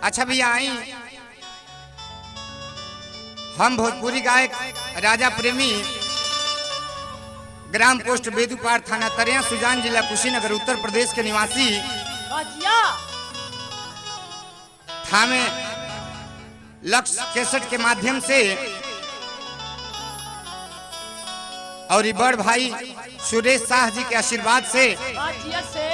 अच्छा भैया आई हम भोजपुरी गायक राजा प्रेमी ग्राम पोस्ट बेदूपार थाना तरिया सुजान जिला कुशीनगर उत्तर प्रदेश के निवासी भजिया थामे लक्ष्य केसट के माध्यम से और ई बड़ भाई सुरेश शाह जी के आशीर्वाद से भजिया से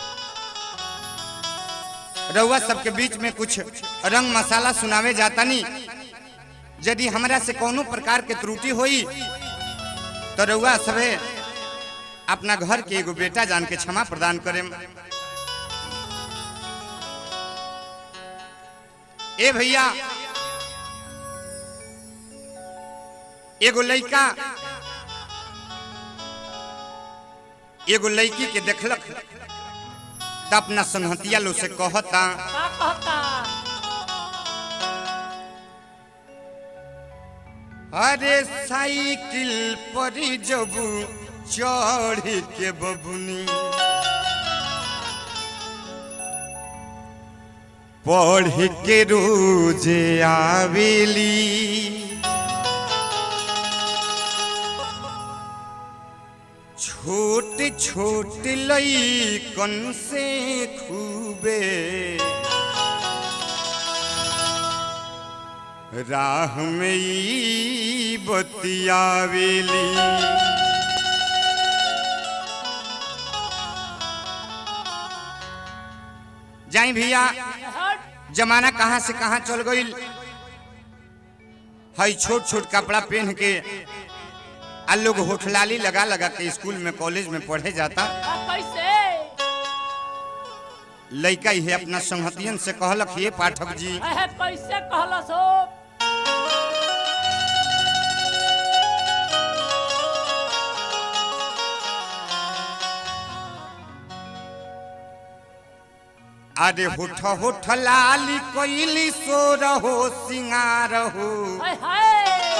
रउआ सबके बीच में कुछ रंग मसाला सुनावे जातानी यदि हमरा से कोनो प्रकार के त्रुटि होई तो रउआ सबे अपना घर के एगो बेटा जान के क्षमा प्रदान करे ए भैया एगो लइका एगो लड़की के देखलक त अपना संहतिया लो से कहता का कहता अरे साइकिल पर जब चढ़ के बबुनी पढ़ के रोज आवेली छोट छोट लईकन से खूबे राह में ई बतियावेली जाई भैया हट जमाना कहाँ से कहाँ चल गई हई छोट छोट कपड़ा पहन के आ लोग होठलाली लगा लगा के स्कूल में कॉलेज में पढ़े जाता का कैसे लड़का ही अपना संहतियन से कहलक ये पाठक जी है कैसे कहलस हो अरे होठ होठ लाली कोइली सो रहो सिंगार हो हाय हाय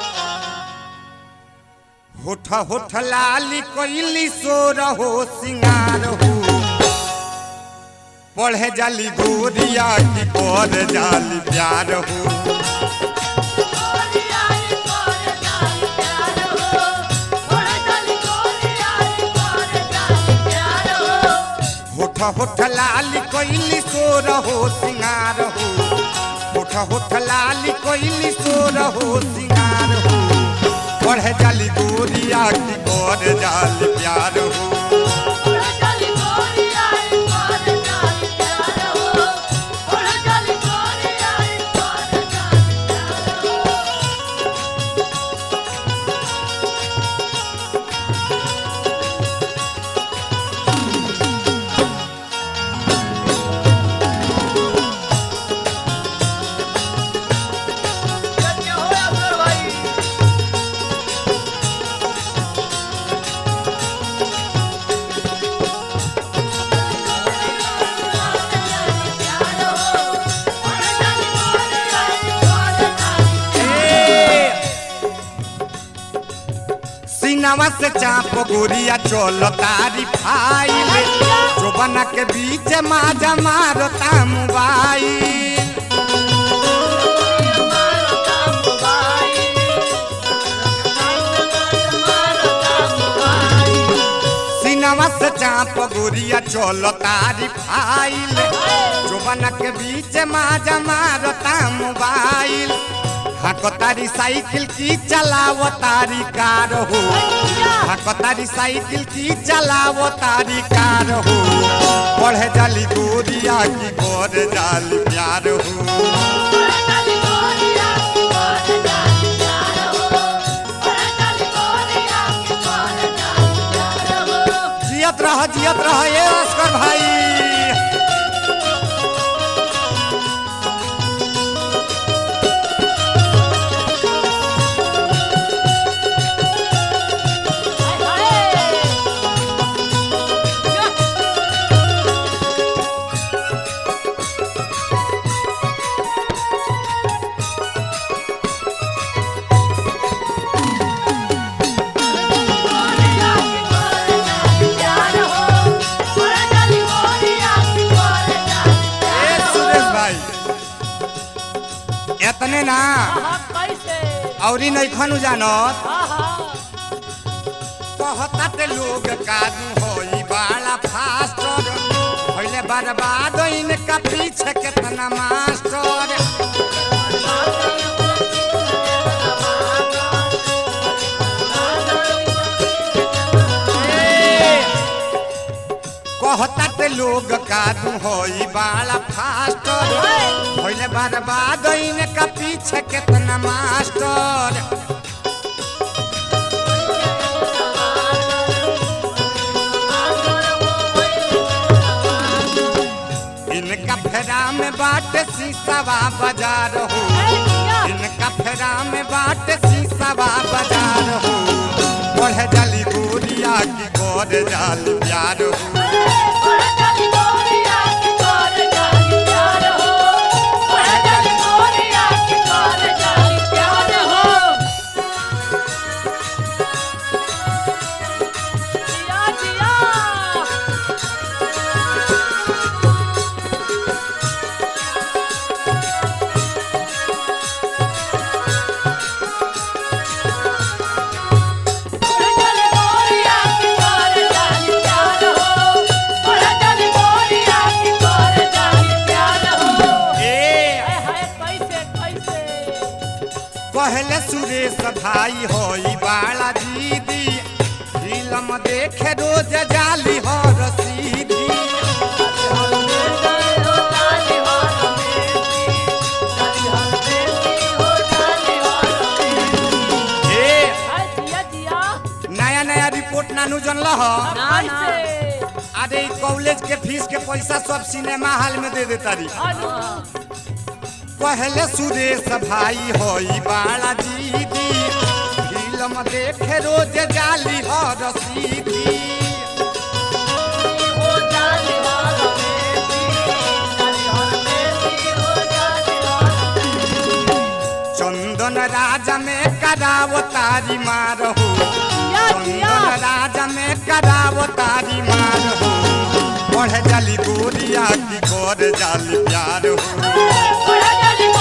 होठ होठ लाली कोइली सो रहो सिंगार हो पढ़े जाली गोरिया की पर जाली प्यार हो होठ होठ लाली कोइली सो रहो सिंगार हो होठ होठ लाली कोइली सो रहो सिंगार हो पढ़े जाली गोरिया की पर जाली प्यार हो सीनावा से चाप गोरिया चलो तारी फाइल जो बना के बीच माजा मारता मोबाइल सीनावा से चाप गोरिया चलो तारी फाइल जो बना के बीच माजा मारता मोबाइल हाको तारी साइकिल की चलावो तारी कार हो हाको तारी साइकिल की चलावो तारी कार हो पढ़े जाली गोरिया की गोर जाली प्यार हो जियत रह जियत रह ये अस्कर भाई हाय हाय एतने ना आहा कैसे औरी नैखनु जानत आहा कहतात लोग कादू होई बाला फास्टर पहले बर्बाद इनका पीछे कितना मास्टर कहतात लोग कादू होई बाला फास्टर पहले बर्बाद इनका पीछे कितना मास्टर इनका फेरा में बाट शीशावा बाजार हो इनका फेरा में बाट शीशावा बाजार हो बढ़े जाली गोरिया की कर जाली प्यार हो ए पहले सुरेश भाई होई बाला दीदी फिल्म देखे रोज जाली हो रसीदी ए नया नया रिपोर्ट नानू जनल ह अरे ई कॉलेज के फीस के पैसा सब सिनेमा हॉल में दे देता रही पहले सुरेश भाई होई बाला दीदी फिल्म देखे रोज जाली हो रसीदी चंदन राजा में करावो तारी मार हो चंदन राजा में करावो तारी मार हो बढ़े जाली गोरिया की कर जाली प्यार हो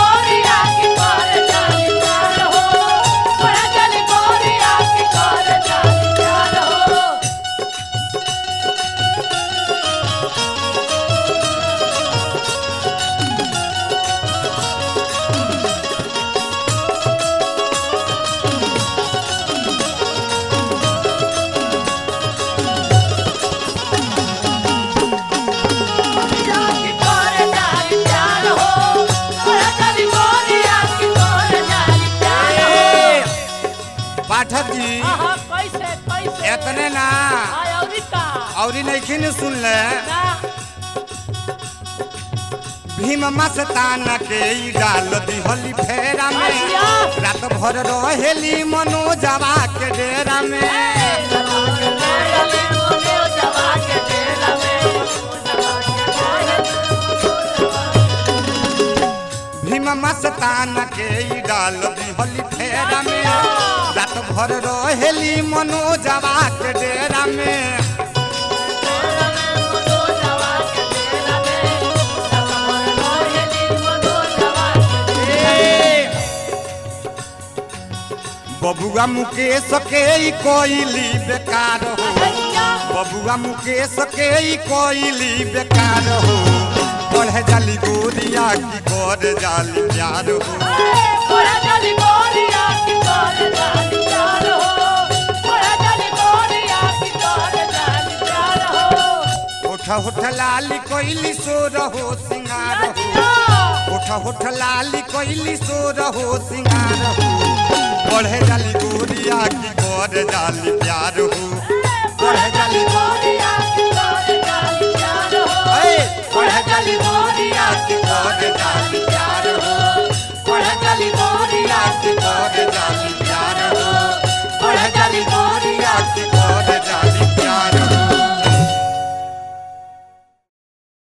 पाठक जी एतने ना और नहीं सुन ले भीम मस्ताना के ई डाल दिहली फेरा में रात भर रहेली मनोजवा के डेरा में भीम मस्ताना के ई डाल दिहली फेरा में रात भर रहेली मनोजवा के डेरा में बबुआ मुकेश के ई कोइली बेकार हो बबुआ मुकेश के ई कोइली बेकार हो बढ़े जाली गोरिया की कर जाली प्यार हो उठ उठ लाली कोइली सो रहो सिंगार हो उठ उठ लाली कोइली सो रहो सिंगार हो बढ़े जाली गोरिया की कर जाली प्यार हो